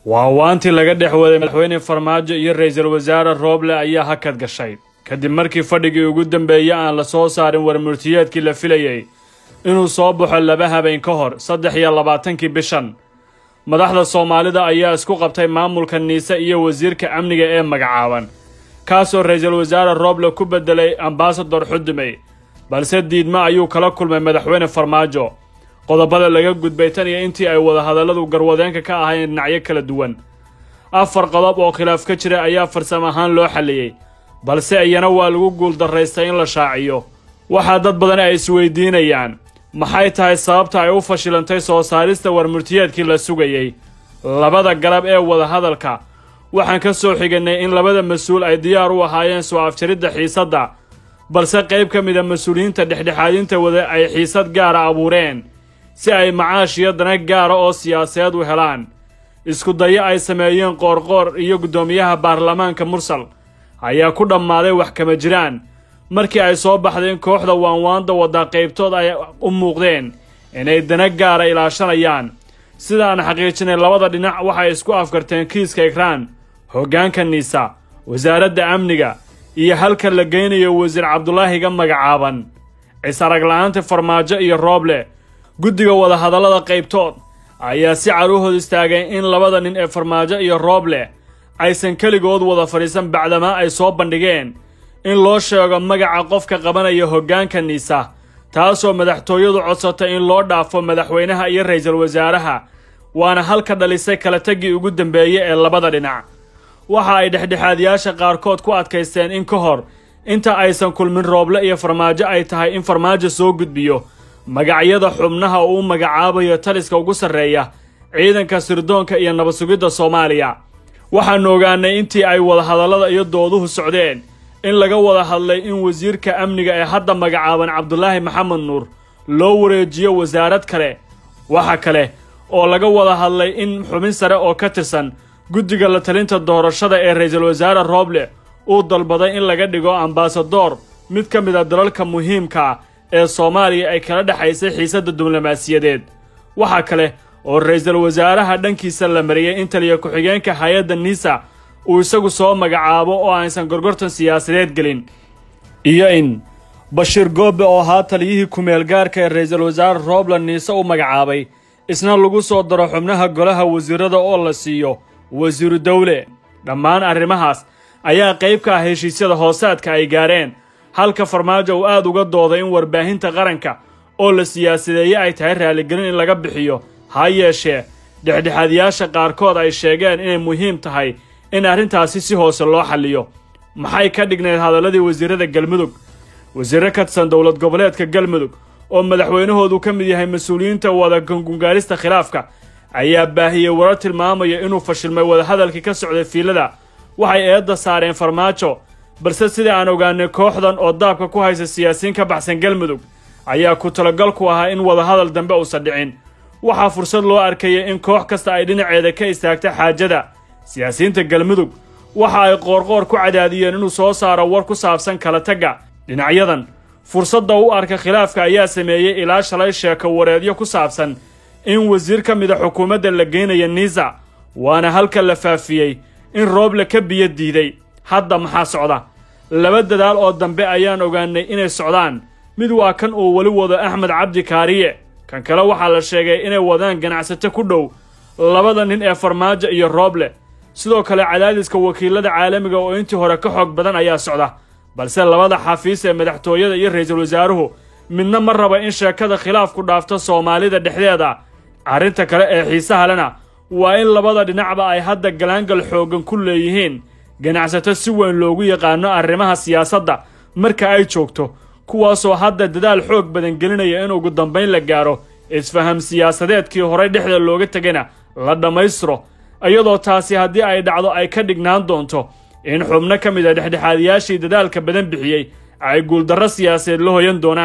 waawaantii laga dhex waday madaxweyne farmaajo iyo ra-iisul wasaare rooble ayaa hakad gashay kadib markii fadhigii ugu dambeeyey aan la soo saarin warmurtiyeedkii la filayey inuu soo baxo laba habeen ka hor saddex iyo labaatankii bishan madaxda soomaalida ayaa isku qabtay maamulka niise iyo wasiirka amniga ee magacaaban kaasoo ra-iisul wasaare rooble ku beddelay ambasador xudumey balse diidmo ayuu kala kulmay madaxweyne farmaajo qodobada laga gudbay tan iyo intii ay wadahadalladu garwadeenka ka ahayn dhinacyo kala duwan afar qodob oo khilaaf ka jira ayaa farsamo ahaan loo xalliyey balse iyana waa lagu guuldarraystay in la shaaciyo waxaa dad badan ay isweydiinayaan maxay tahay sababta ay u fashilantay soo saarista warmurtiyeedkii la sugayey labada galab ee wadahadalka waxaan ka soo xiganay in labada mas-uul ay diyaar u ahaayeen soo afjaridda xiisadda balse qayb ka mida mas-uuliyiinta dhexdhexaadinta wada ay xiisad gaara abuureen si ay macaash iyo dana gaara oo siyaasadeed u helaan isku dayo ay sameeyeen qoorqoor iyo guddoomiyaha baarlamaanka mursal ayaa ku dhammaaday wax kama jiraan markii ay soo baxdeen kooxda waanwaanda waddaa qaybtood ay u muuqdeen inay dana gaara ilaashanayaan sidaan xaqiijinay labada dhinac waxay isku afkarteen kiiska ikraan hoggaanka niisa wasaaradda amniga iyo halka la geynayo wasiir cabdulaahiga magacaaban cisarag la-aanta farmaajo iyo rooble guddiga wadahadallada qaybtood ayaa si caruuhood istaagay in labada nin ee farmaajo iyo rooble aysan keligood wada fadhiisan bacdamaa ay soo bandhigeen in loo sheego magaca qofka qabanaya hoggaanka niisa taasoo madaxtooyadu codsatay in loo dhaafo madaxweynaha iyo ra-iisul wasaaraha waana halka dhalisay kala taggii ugu dambeeye ee labada dhinac waxa ay dhexdhexaadiyaasha qaarkood ku adkaysteen in ka hor inta aysan kulmin rooble iyo farmaajo ay tahay in farmaajo soo gudbiyo magacyada xubnaha uu u magacaabayo taliska ugu sarreeya ciidanka sirdoonka iyo nabad sugidda soomaaliya waxaanu ogaanay intii ay wadahadallada iyo dooduhu socdeen in laga wada hadlay in wasiirka amniga ee hadda magacaaban cabdulaahi maxamed nuur loo wareejiyo wasaarad kale waxa kale oo laga wada hadlay in xubin sare oo ka tirsan guddiga la talinta doorashada ee ra-iisul wasaare rooble uu dalbaday in laga dhigo ambasadoor mid ka mid a dalalka muhiimka ah ee soomaaliya ay kala dhexaysay xiisadda diblomaasiyadeed waxaa kale oo ra-iisul wasaaraha dhankiisa la mariyey in taliya ku-xigeenka hay-adda niisa uu isagu soo magacaabo oo aysan gorgortan siyaasadeed gelin iyo in bashiir goobe oo ahaa taliyihii kumeel gaarka ee ra-iisul wasaare rooble niise u magacaabay isna lagu soo daro xubnaha golaha wasiirada oo la siiyo wasiiru dowle dhammaan arrimahaas ayaa qayb ka ah heshiisyada hoosaadka ay gaareen halka farmaajo uu aad uga dooday in warbaahinta qaranka oo la siyaasadeeye ay tahay raaligelin in laga bixiyo ha yeeshee dhexdhexaadiyaasha qaarkood ay sheegeen inay muhiim tahay in arrintaasi si hoose loo xalliyo maxay ka dhignayd hadalladii wasiirada galmudug wasiirro ka tirsan dowlad goboleedka galmudug oo madaxweynahoodu ka mid yahay mas-uuliyiinta wada gungungaarista khilaafka ayaa baahiyey warar tilmaamaya inuu fashilmay wadahadalkii ka socday fiilada waxay eedda saareen farmaajo balse sida aan ogaanay kooxdan oo daabka ku haysa siyaasiyiin ka baxsan galmudug ayaa ku talagal ku ahaa in wadahadal dambe uusan dhicin waxaa fursad loo arkayay in koox kasta ay dhinaceeda ka istaagta xaajada siyaasiyiinta galmudug waxa ay qoorqoor ku cadaadiyeen inuu soo saaro war ku saabsan kala tagga dhinacyadan fursadda u arka khilaafka ayaa sameeyey ilaa shalay sheeko wareedyo ku saabsan in wasiir ka mida xukuumadda la geynaya niisa waana halka la faafiyey in rooble ka biyo diiday hadda maxaa socda laba dadaal oo dambe ayaan ogaanay inay socdaan mid waa kan uu weli wado axmed cabdi kaariye kan kale waxaa la sheegay inay wadaan ganacsato ku dhow labada nin ee farmaajo iyo rooble sidoo kale cadaadiska wakiilada caalamiga oo intii hore ka xoog badan ayaa socda balse labada xafiis ee madaxtooyada iyo ra-iisul wasaaruhu midna ma raba in sheekada khilaafku dhaafto soomaalida dhexdeeda arrinta kale ee xiisaha lena waa in labada dhinacba ay hadda galaangal xooggan ku leeyihiin ganacsato si weyn loogu yaqaano arrimaha siyaasadda marka ay joogto kuwaasoo hadda dadaal xoog badan gelinaya in ugu dambayn la gaaro isfaham siyaasadeedkii horey dhexda looga tegayna la dhammaystiro iyadoo taasi haddii ay dhacdo ay ka dhignaan doonto in xubno ka mid a dhexdhexaadiyaashii dadaalka badan bixiyey ay guuldarro siyaasadeed la hoyan doonaan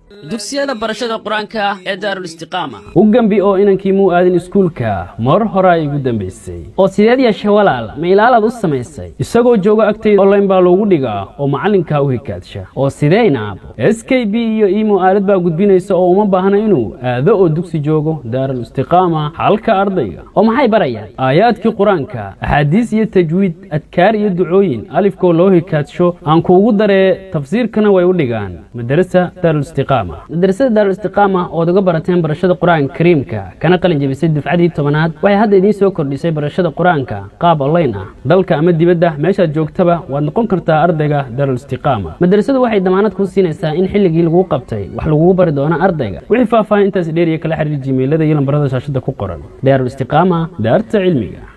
dugsiyada barashada qur-aanka ee daarulistiqaama u gembi oo inankii muu aadin iskuulka mar hore ay igu dambaysay oo sideed yeeshe walaal ma ilaalaad u samaysay isagoo jooga agtayda online baa loogu dhigaa oo macallinkaa u hikaadsha oo sideyna abo s k b iyo imo aalad baa gudbinaysa oo uma baahna inuu aado oo dugsi joogo daarul istiqaama halka ardayga oo maxay barayaan aayaadkii qur-aanka axaadiis iyo tajwiid adkaar iyo ducooyin alifkoo loo hikaadsho aan kuugu daree tafsiirkana way u dhigaan madarasa daarulistiqaama madrasada daarulistiqaama ood uga barateen barashada qur-aanka kariimka kana qalin jebisay dufcadii tobanaad waxay hadda idiin soo kordhisay barashada qur-aanka qaab online ah dalka ama dibadda meeshaad joogtaba waad noqon kartaa ardayga daarulistiqaama madrasadu waxay damaanad kuu siinaysaa in xilligii laguu qabtay wax lagugu bari doono ardayga wixii faahfaahin intaas dheeriya kala xiriir jimeilada iyo lambarada shaashada ku qoran daarulistiqaama daarta cilmiga